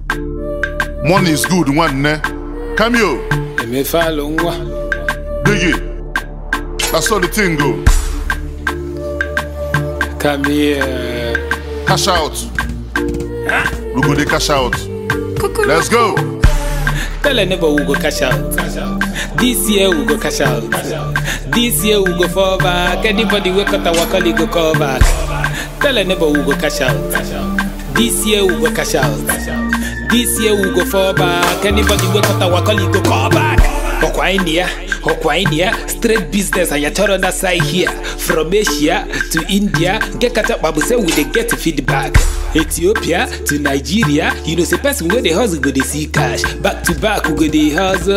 Money is good, nwanne. Cameo, emefalụ nwa dig it. That's how the thing go. come here Cash out. We go dey cash out. Let's go. tell a neighbor we go cash out this year we go cash out this year we go fall back anybody wey cut our colleague go call back tell a neighbor we go cash out this year we go cash out this year we go fall back anybody wey cut our colleague go call back ọkwa anyị ya ọkwa anyị ya straight business anyị chọrọ na side here from asia to india nke kacha kpa bụ say we dey get feedback ethiopia to nigeria you know say person wey dey hustle go dey see cash back to back we go dey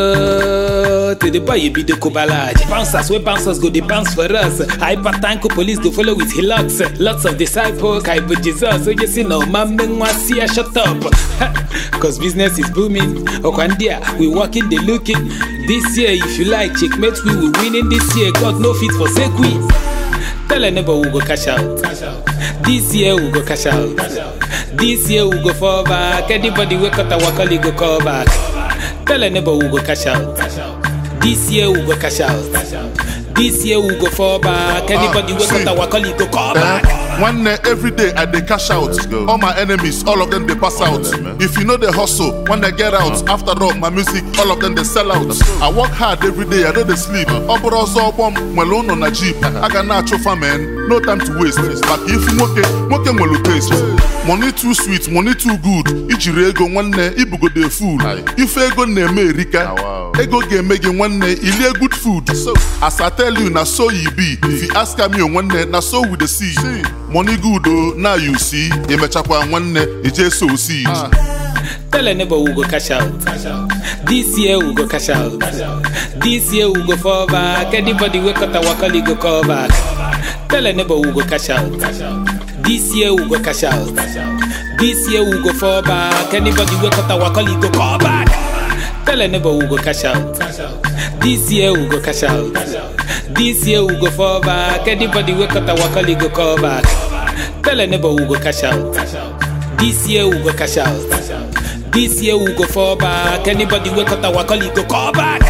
hustle to the boy you be the kobalage bouncers wey bouncers go dey bounce for us hypertanko police go follow with hillocks lots of disciples kaibo jesus onye si na ọma mme nwa si ya shut up cause business is booming ọkwa ndị a we working dey looking this year if you like checkmate we will winning this year god no fit forsake we tell a neighbor we go cash out this year we go cash out this year we go fall back anybody wey cut our colleague go call back tell a neighbor we go cash out this year we go cash out this year we go fall back anybody wey cut see. our colleague go call Eh, back. One day, every day I dey cash out. All my enemies, all of them they pass out. If you know the hustle, when they get out, after all my music, all of them they sell out. I work hard every day, I don't dey sleep. Ọbụrụ ọzọ ọgbọm nwere ụnọ na jeep. Aga na-achụfa man, no time to waste. Maka ifu nwoke, nwoke nwere taste. Money too sweet, money too good. Ijiri ego nwanne, ibugode fool. Ife ego na-eme erika. Ego ga-eme gị nwanne, ilie good food. As I tell you, na so you be. If you ask me nwanne, na so we dey see. Money good o, now you see. Emechakwa nwanne, ije sow seed. Tell a neighbor we go cash out. This year we go cash out. This year we go fall back. Anybody wey cut our colleague go call back. Tell a neighbor we go cash out. This year we go cash out. This year we go fall back. Anybody wey cut our colleague go call back. Tell a neighbor we go cash out. This year we go cash out. This year we go fall back. Anybody wey cut our colleague go call back. Tell a neighbor we go cash out. This year we go cash out. This year we go fall back. Anybody wey cut our colleague go call back.